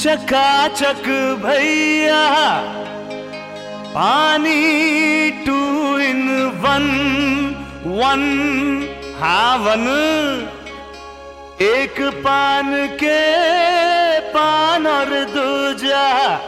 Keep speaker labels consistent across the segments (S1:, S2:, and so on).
S1: चकाचक भैया पानी टू इन वन वन हावन एक पान के पान और दूजा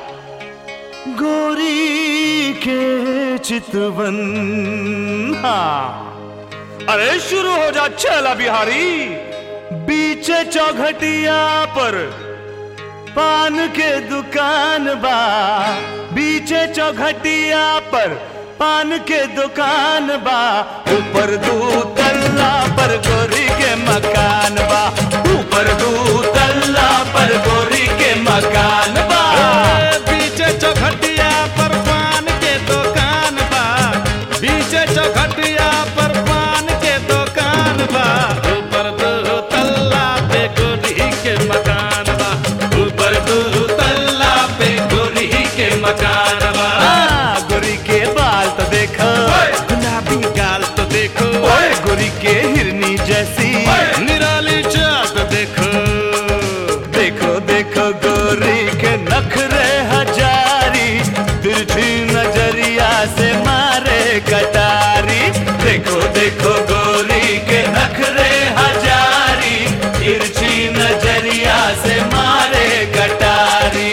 S1: गोरी के चितवन हाँ अरे शुरू हो जा चला बिहारी बीच चौघटिया पर पान के दुकान बा बीचे चौघटिया पर पान के दुकान बा ऊपर दू तल्ला पर गोरी के मकान बा ऊपर दू तल्ला पर गोरी के मकान बा
S2: बीचे चौखटिया पर पान के दुकान बा बीचे चौखटिया पर पान के दुकान बा ऊपर दो तल्ला पे गोरी के मकान बा ऊपर दो तल्ला पे गोरी के मकान बा
S1: आ, गोरी के बाल तो देखो
S2: गुलाबी गाल तो देखो
S1: ओए गोरी के हिरनी जैसी
S2: निराली चाट देखो
S1: देखो देखो गोरी के नखरे हजारी तिरछी नजरिया से मारे कटारी देखो देखो गोरी के नखरे हजारी तिरछी नजरिया से मारे कटारी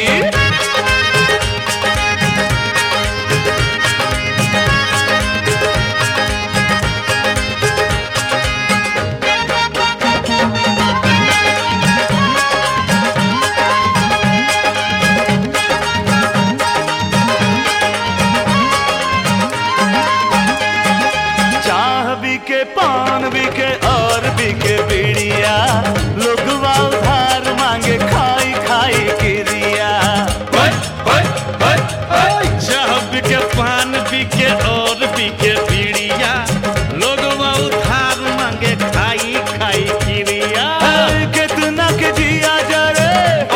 S1: चाह भी के पान भी के और भी के बीड़िया लोग उधार मांगे खाई खाई किरिया
S2: चाह बिके पान बिके और बिके बीड़िया लोग उधार मांगे खाई खाई किरिया
S1: हाय, कितना के जिया जरे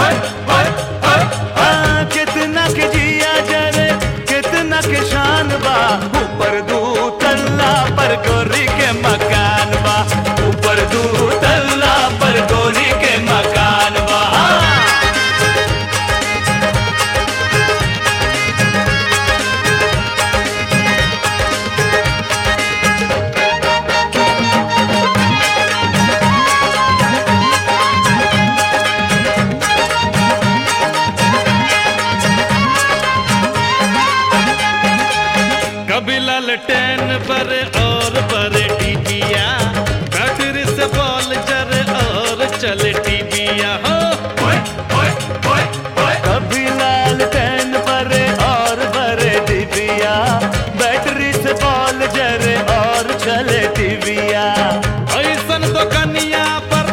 S1: हाँ, कितना के जिया जरे कितना के शान बा ऊपर दू तल्ला पर गोरी के मकान बा ऊपर दू तल्ला पर गोरी के मकान बा
S2: कभी ललटेन बरे और बरे टीबिया बैटरी से बॉल जरे और चले टीबिया हो
S1: कभी लाल पेन परे और बरे डिबिया बैटरी से बॉल जरे और चले टीविया
S2: ऐसन दुकनिया पर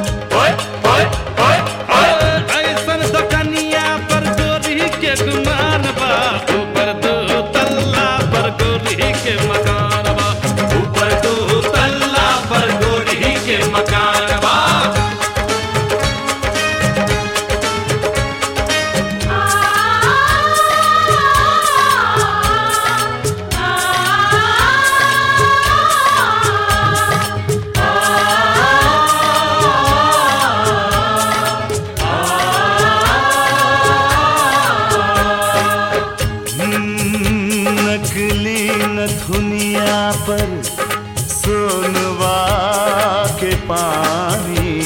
S2: ऐसन दुकनिया पर गोरी के गुमान बा ऊपर दो तल्ला पर गोरी के मकान बा ऊपर दो तल्ला पर गोरी के मकान बा
S1: हम्म, नकली नथुनिया पर सोनवा के पानी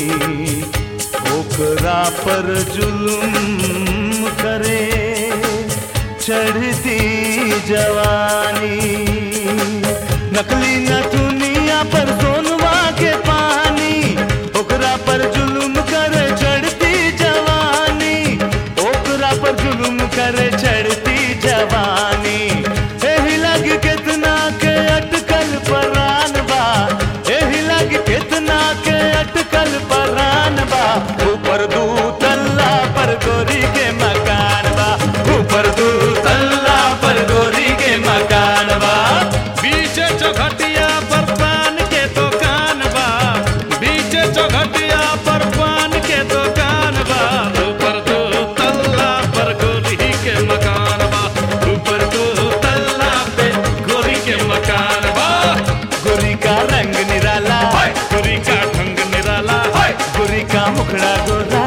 S1: ओकरा पर जुलुम करे चढ़ती जवानी नकली नथुनिया पर सोनवा के पानी ओकरा पर जुलुम करे चढ़ती जवानी ओकरा पर जुलुम करे चढ़ती जवानी एही लग कितना के अटकल परान बा एही लग कितना के अटकल परान बा ऊपर दू तल्ला पर गोरी के मकान बा ऊपर दू तल्ला पर गोरी के मकान बा
S2: बीचे चौखटिया पर पान के दुकान बा बीचे चौखटिया पर पान के दुकान बा ऊपर दो तल्ला पर गोरी के मकान बा ऊपर दो तल्ला पे गोरी के मकान बा
S1: गोरी का रंग निराला
S2: गोरी का ढंग निराला
S1: गोरी का मुखड़ा गोरा